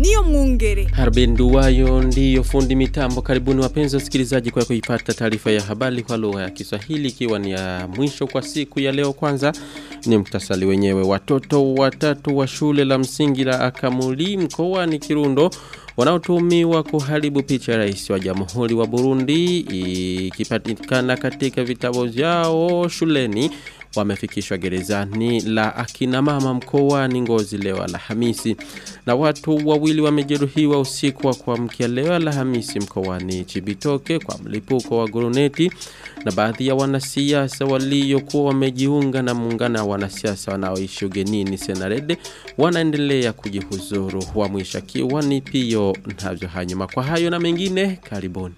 niyo mwungere. Harbin Duwayo ndiyo fundi mitambo. Karibuni wapenzi wasikilizaji kwa kuipata taarifa ya habari kwa lugha ya Kiswahili ikiwa ni ya mwisho kwa siku ya leo. Kwanza ni mtasali wenyewe. Watoto watatu wa shule la msingi la Akamuli mkoani Kirundo wanaotumiwa kuharibu picha ya rais wa jamhuri wa Burundi ikipatikana katika vitabu vyao shuleni wamefikishwa gerezani la akina mama mkoani Ngozi leo Alhamisi na watu wawili wamejeruhiwa usiku wa kuamkia leo Alhamisi mkoani Chibitoke kwa mlipuko wa guruneti na baadhi ya wanasiasa waliokuwa wamejiunga na muungano wa wanasiasa wanaoishi ugenini Senarede wanaendelea kujihuzuru wa mwishakiwa ni pio navyo hanyuma kwa hayo na mengine karibuni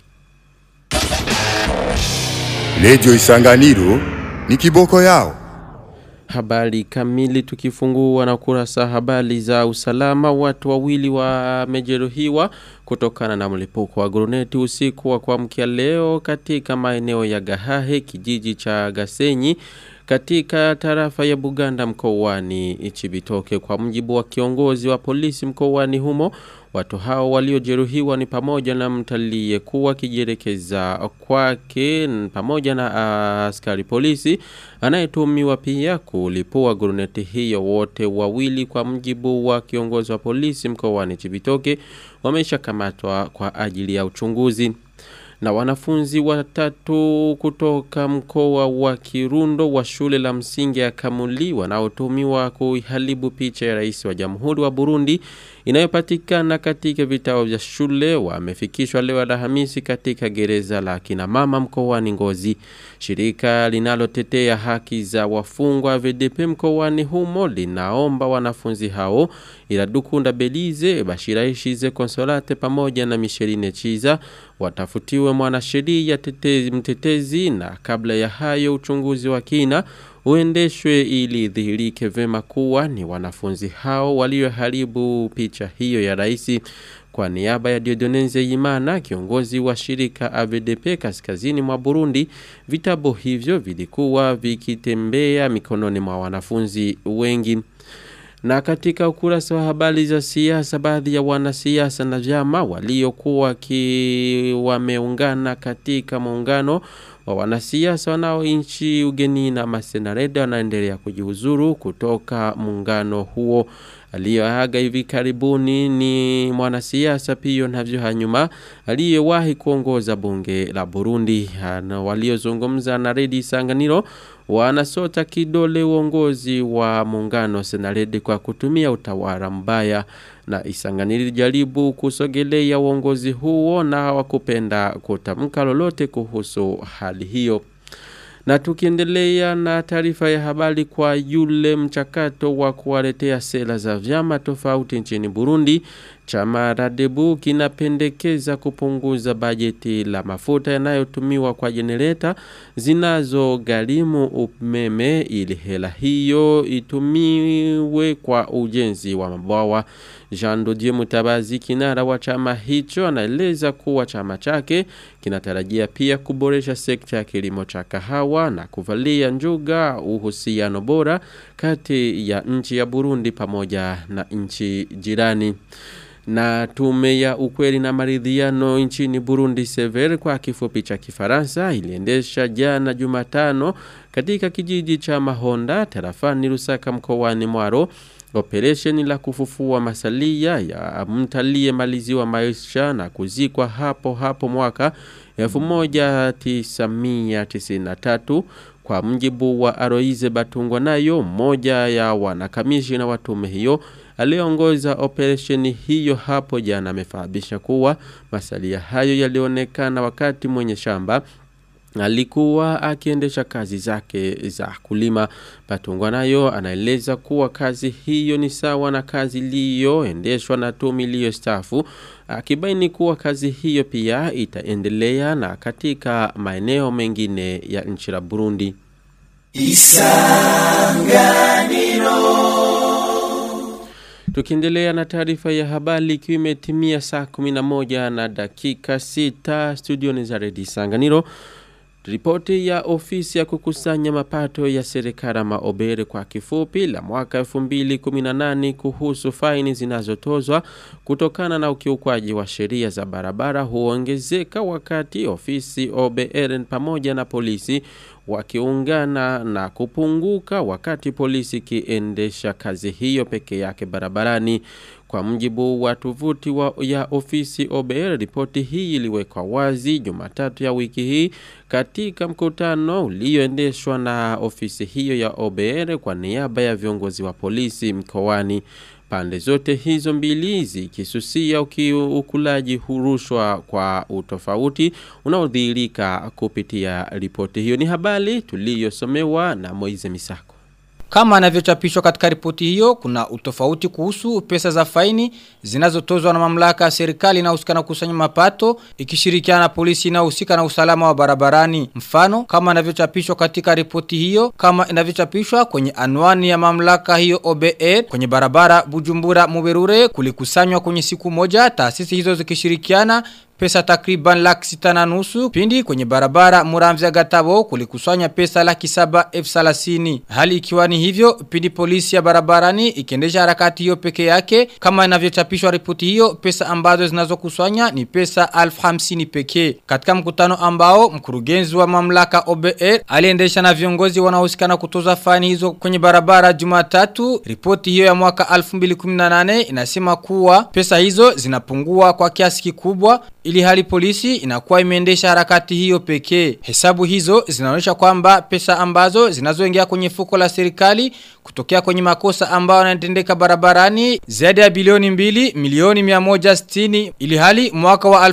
Radio Isanganiro ni kiboko yao. Habari kamili tukifungua na kurasa habari za usalama watu wawili wamejeruhiwa kutokana na mlipuko wa guruneti usiku wa kuamkia leo katika maeneo ya Gahahe kijiji cha Gasenyi katika tarafa ya Buganda mkoani Ichibitoke kwa mjibu wa kiongozi wa polisi mkoani humo watu hao waliojeruhiwa ni pamoja na mtalie kuwa kijerekeza kwake pamoja na askari polisi anayetumiwa pia kulipua guruneti hiyo wote wawili kwa mjibu wa kiongozi wa polisi mkoani Chibitoke wameshakamatwa kwa ajili ya uchunguzi na wanafunzi watatu kutoka mkoa wa Kirundo wa shule la msingi ya Kamuli wanaotumiwa kuiharibu picha ya rais wa Jamhuri wa Burundi inayopatikana katika vitao vya shule wamefikishwa leo Alhamisi katika gereza la kina mama mkoani Ngozi. Shirika linalotetea haki za wafungwa VDP mkoani humo linaomba wanafunzi hao ila Dukunda Belize, Bashira Ishize Konsolate pamoja na Micheline Chiza watafutiwe mwanasheria tetezi mtetezi na kabla ya hayo uchunguzi wa kina uendeshwe ili dhihirike vema kuwa ni wanafunzi hao walioharibu picha hiyo ya rais kwa niaba ya Diodonenze Imana kiongozi wa shirika AVDP kaskazini mwa Burundi vitabu hivyo vilikuwa vikitembea mikononi mwa wanafunzi wengi na katika ukurasa wa habari za siasa baadhi ya wanasiasa na vyama waliokuwa ki wameungana katika muungano wa wanasiasa wanaoishi ugeni na masenareda wanaendelea kujihuzuru kutoka muungano huo aliyoaga hivi karibuni ni mwanasiasa pia navyo hanyuma aliyewahi kuongoza bunge la Burundi na waliozungumza na Redi Sanganiro wanasota kidole uongozi wa muungano Senaredi kwa kutumia utawala mbaya na Isanganiro jaribu kusogelea uongozi huo na hawakupenda kutamka lolote kuhusu hali hiyo. Na tukiendelea na taarifa ya habari kwa yule mchakato wa kuwaletea sera za vyama tofauti nchini Burundi, chama Radebu kinapendekeza kupunguza bajeti la mafuta yanayotumiwa kwa jenereta zinazo gharimu umeme ili hela hiyo itumiwe kwa ujenzi wa mabwawa. Jean Dodier Mutabazi kinara wa chama hicho anaeleza kuwa chama chake kinatarajia pia kuboresha sekta ya kilimo cha kahawa na kuvalia njuga uhusiano bora kati ya nchi ya Burundi pamoja na nchi jirani na tume ya ukweli na maridhiano nchini Burundi Sever kwa kifupi cha Kifaransa iliendesha jana Jumatano katika kijiji cha Mahonda tarafani Lusaka mkoani Mwaro operesheni la kufufua masalia ya mtalie maliziwa maisha na kuzikwa hapo hapo mwaka 1993 kwa mjibu wa Aroize Batungwa nayo mmoja ya wanakamishina wa tume hiyo aliongoza operesheni hiyo hapo jana amefahabisha kuwa masalia hayo yalionekana wakati mwenye shamba alikuwa akiendesha kazi zake za kulima. Patungwa nayo anaeleza kuwa kazi hiyo ni sawa na kazi iliyoendeshwa na tume iliyostafu akibaini kuwa kazi hiyo pia itaendelea na katika maeneo mengine ya nchi la Burundi. Tukiendelea na taarifa ya habari ikiwa imetimia saa 11 na dakika 6 studioni za Redi Sanganiro Ripoti ya ofisi ya kukusanya mapato ya serikali maobere kwa kifupi la mwaka 2018 kuhusu faini zinazotozwa kutokana na ukiukwaji wa sheria za barabara huongezeka wakati ofisi OBR pamoja na polisi wakiungana na kupunguka wakati polisi kiendesha kazi hiyo peke yake barabarani. Kwa mjibu wa tovuti wa ya ofisi OBR, ripoti hii iliwekwa wazi Jumatatu ya wiki hii katika mkutano ulioendeshwa na ofisi hiyo ya OBR kwa niaba ya viongozi wa polisi mkoani. Pande zote hizo mbili zikisusia ukulaji hurushwa kwa utofauti unaodhihirika kupitia ripoti hiyo. Ni habari tuliyosomewa na Moize Misako. Kama anavyochapishwa katika ripoti hiyo, kuna utofauti kuhusu pesa za faini zinazotozwa na mamlaka ya serikali inayohusika na kusanya mapato ikishirikiana na polisi inayohusika na usalama wa barabarani. Mfano, kama anavyochapishwa katika ripoti hiyo, kama inavyochapishwa kwenye anwani ya mamlaka hiyo OBE kwenye barabara Bujumbura Muberure kulikusanywa kwenye siku moja taasisi hizo zikishirikiana pesa takriban laki sita na nusu pindi kwenye barabara muramvya gatabo kulikusanya pesa laki saba elfu salasini. Hali ikiwa ni hivyo pindi polisi ya barabarani ikiendesha harakati hiyo peke yake kama inavyochapishwa ripoti hiyo pesa ambazo zinazokusanya ni pesa alfu hamsini pekee. Katika mkutano ambao mkurugenzi wa mamlaka OBR aliendesha na viongozi wanaohusikana kutoza fani hizo kwenye barabara Jumatatu, ripoti hiyo ya mwaka 2018 inasema kuwa pesa hizo zinapungua kwa kiasi kikubwa ili hali polisi inakuwa imeendesha harakati hiyo pekee. Hesabu hizo zinaonyesha kwamba pesa ambazo zinazoingia kwenye fuko la serikali kutokea kwenye makosa ambayo yanatendeka barabarani zaidi ya bilioni mbili milioni 160 ili hali mwaka wa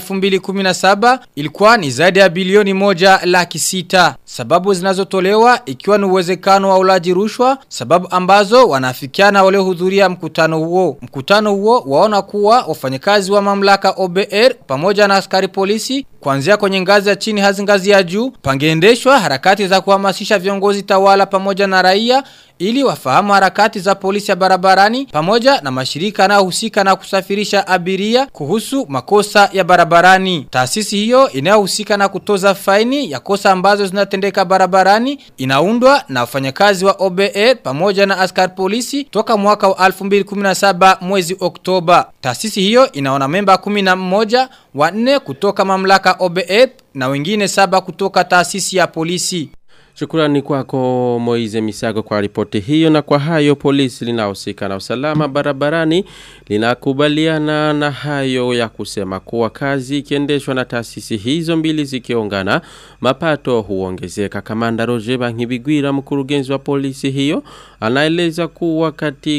2017 ilikuwa ni zaidi ya bilioni moja laki sita. Sababu zinazotolewa ikiwa ni uwezekano wa ulaji rushwa, sababu ambazo wanafikiana waliohudhuria mkutano huo. Mkutano huo waona kuwa wafanyakazi wa mamlaka OBR pamoja na askari polisi kuanzia kwenye ngazi ya chini hadi ngazi ya juu pangeendeshwa harakati za kuhamasisha viongozi tawala pamoja na raia ili wafahamu harakati za polisi ya barabarani pamoja na mashirika yanayohusika na kusafirisha abiria kuhusu makosa ya barabarani. Taasisi hiyo inayohusika na kutoza faini ya kosa ambazo zinatendeka barabarani inaundwa na wafanyakazi wa OBR pamoja na askari polisi toka mwaka wa 2017 mwezi Oktoba. Taasisi hiyo inaona memba 11 wanne kutoka mamlaka OBR na wengine saba kutoka taasisi ya polisi. Shukrani kwako Moize Misago kwa ripoti hiyo na kwa hayo polisi linahusika na usalama barabarani linakubaliana na hayo ya kusema kuwa kazi ikiendeshwa na taasisi hizo mbili zikiungana mapato huongezeka. Kamanda Roger Bankibigwira mkurugenzi wa polisi hiyo anaeleza kuwa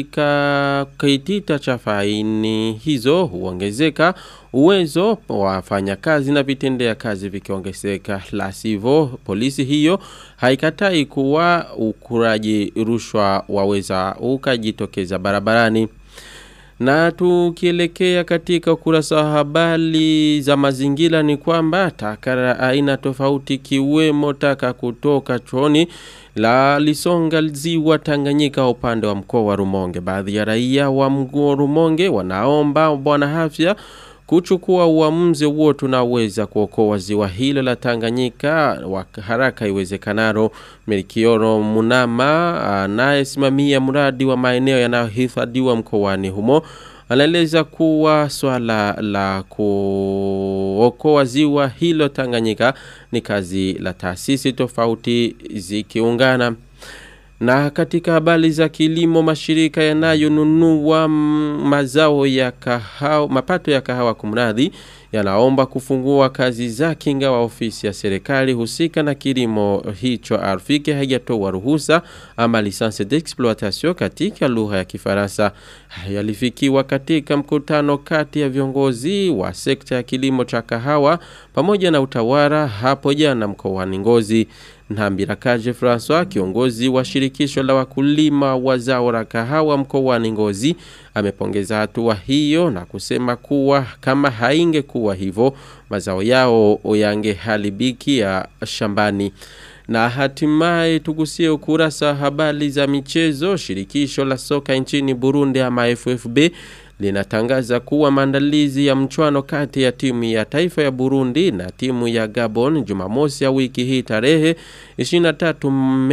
katika kitita cha faini hizo huongezeka uwezo wa wafanyakazi na vitendea kazi vikiongezeka la sivyo polisi hiyo haikatai kuwa ukuraji rushwa waweza ukajitokeza barabarani na tukielekea katika ukurasa wa habari za mazingira ni kwamba taka aina tofauti kiwemo taka kutoka chooni la lisonga ziwa Tanganyika upande wa mkoa wa Rumonge. Baadhi ya raia wa mkoa Rumonge wanaomba bwana afya kuchukua uamuzi huo tunaweza kuokoa ziwa hilo la Tanganyika wa haraka iwezekanalo. Melkioro Munama anayesimamia mradi wa maeneo yanayohifadhiwa mkoani humo anaeleza kuwa swala la kuokoa ziwa hilo Tanganyika ni kazi la taasisi tofauti zikiungana. Na katika habari za kilimo mashirika yanayonunua mazao ya kahawa, mapato ya kahawa kumradhi yanaomba kufungua kazi zake ingawa ofisi ya serikali husika na kilimo hicho arfike haijatoa ruhusa ama licence d'exploitation katika lugha ya Kifaransa. Yalifikiwa katika mkutano kati ya viongozi wa sekta ya kilimo cha kahawa pamoja na utawala hapo jana mkoani Ngozi. Nhambira Kaje François kiongozi wa shirikisho la wakulima wa zao la kahawa mkoani Ngozi amepongeza hatua hiyo na kusema kuwa kama haingekuwa hivyo mazao yao yangeharibikia shambani. Na hatimaye tugusie ukurasa habari za michezo. Shirikisho la soka nchini Burundi ama FFB linatangaza kuwa maandalizi ya mchwano kati ya timu ya taifa ya Burundi na timu ya Gabon Jumamosi ya wiki hii tarehe 23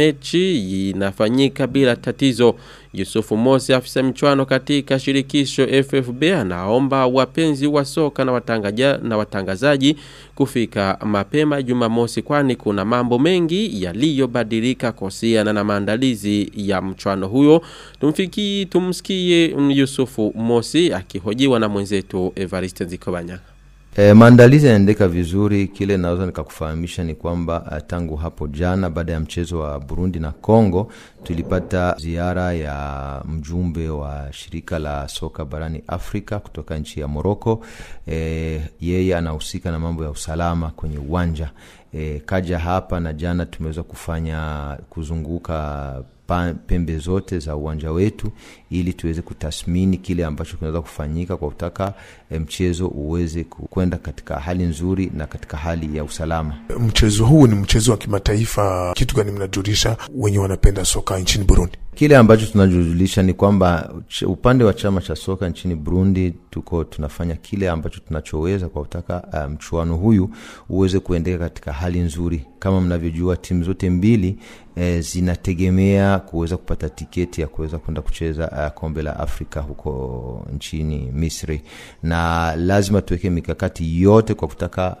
mechi inafanyika bila tatizo. Yusufu Mosi afisa mchwano katika shirikisho FFB anaomba wapenzi wa soka na, watangaja, na watangazaji kufika mapema Jumamosi kwani kuna mambo mengi yaliyobadilika kuhusiana na maandalizi ya mchwano huyo. Tumfiki tumsikie Yusufu Mosi akihojiwa na mwenzetu Evariste Zikobanya. E, maandalizi yanaendeka vizuri. Kile naweza nikakufahamisha ni kwamba uh, tangu hapo jana baada ya mchezo wa Burundi na Congo tulipata ziara ya mjumbe wa shirika la soka barani Afrika kutoka nchi ya Morocco. E, yeye anahusika na mambo ya usalama kwenye uwanja. E, kaja hapa na jana tumeweza kufanya kuzunguka pembe zote za uwanja wetu ili tuweze kutathmini kile ambacho kinaweza kufanyika kwa kutaka e, mchezo uweze kwenda katika hali nzuri na katika hali ya usalama. Mchezo huu ni mchezo wa kimataifa. Kitu gani mnajulisha wenye wanapenda soka nchini Burundi? Kile ambacho tunajulisha ni kwamba upande wa chama cha soka nchini Burundi tuko tunafanya kile ambacho tunachoweza kwa kutaka mchuano um, huyu uweze kuendeka katika hali nzuri. Kama mnavyojua timu zote mbili e, zinategemea kuweza kupata tiketi ya kuweza kwenda kucheza uh, kombe la Afrika huko nchini Misri, na lazima tuweke mikakati yote kwa kutaka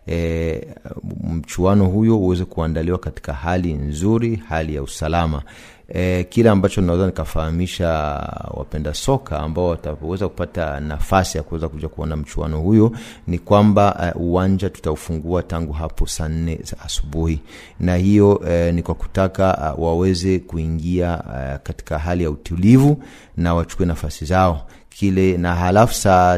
e, mchuano huyo uweze kuandaliwa katika hali nzuri, hali ya usalama. E, kile ambacho naweza nikafahamisha wapenda soka ambao wataweza kupata nafasi ya kuweza kuja kuona mchuano huyo ni kwamba uh, uwanja tutaufungua tangu hapo saa nne za asubuhi, na hiyo uh, ni kwa kutaka uh, waweze kuingia uh, katika hali ya utulivu na wachukue nafasi zao kile, na halafu saa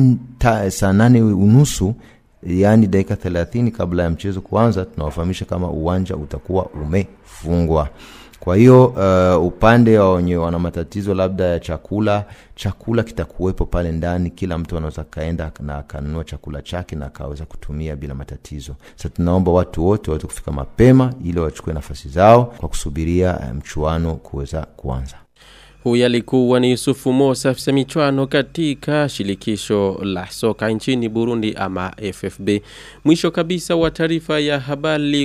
saa nane unusu yaani dakika thelathini kabla ya mchezo kuanza, tunawafahamisha kama uwanja utakuwa umefungwa. Kwa hiyo uh, upande wa wenye wana matatizo labda ya chakula, chakula kitakuwepo pale ndani. Kila mtu anaweza kaenda na akanunua chakula chake na akaweza kutumia bila matatizo. Sasa tunaomba watu wote waweze kufika mapema ili wachukue nafasi zao kwa kusubiria mchuano kuweza kuanza. Huyu alikuwa ni Yusufu Mosa afisa michwano katika shilikisho la soka nchini Burundi ama FFB. Mwisho kabisa wa taarifa ya habari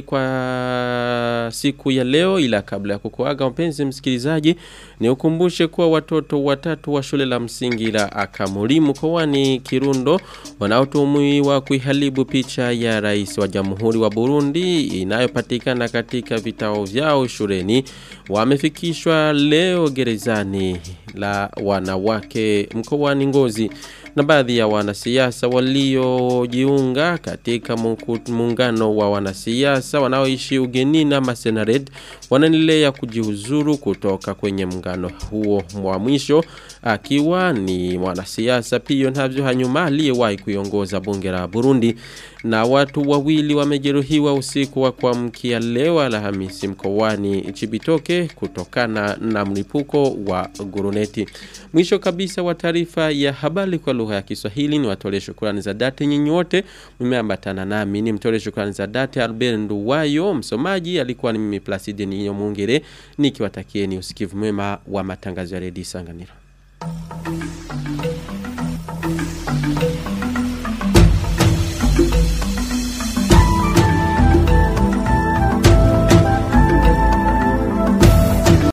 kwa siku ya leo ila kabla ya kukuaga mpenzi msikilizaji ni ukumbushe kuwa watoto watatu wa shule la msingi la Akamuri mkoani Kirundo wanaotuhumiwa kuiharibu picha ya rais wa Jamhuri wa Burundi inayopatikana katika vitao vyao shuleni wamefikishwa leo gerezani ndani la wanawake mkoani Ngozi na baadhi ya wanasiasa waliojiunga katika muungano wa wanasiasa wanaoishi ugenini na Masenared wanaendelea kujiuzuru kutoka kwenye muungano huo mwa mwisho akiwa ni mwanasiasa Pio Ntavyo Hanyuma aliyewahi kuiongoza bunge la Burundi na watu wawili wamejeruhiwa usiku wa kuamkia leo Alhamisi mkoani Chibitoke kutokana na mlipuko wa guruneti. Mwisho kabisa wa taarifa ya habari kwa lugha ya Kiswahili ni watole shukrani za dhati nyinyi wote mmeambatana nami ni mtole shukrani za dhati Albert Nduwayo msomaji alikuwa ni mimi Placide Niyo Mungere nikiwatakieni usikivu mwema wa matangazo ya redio Sanganiro.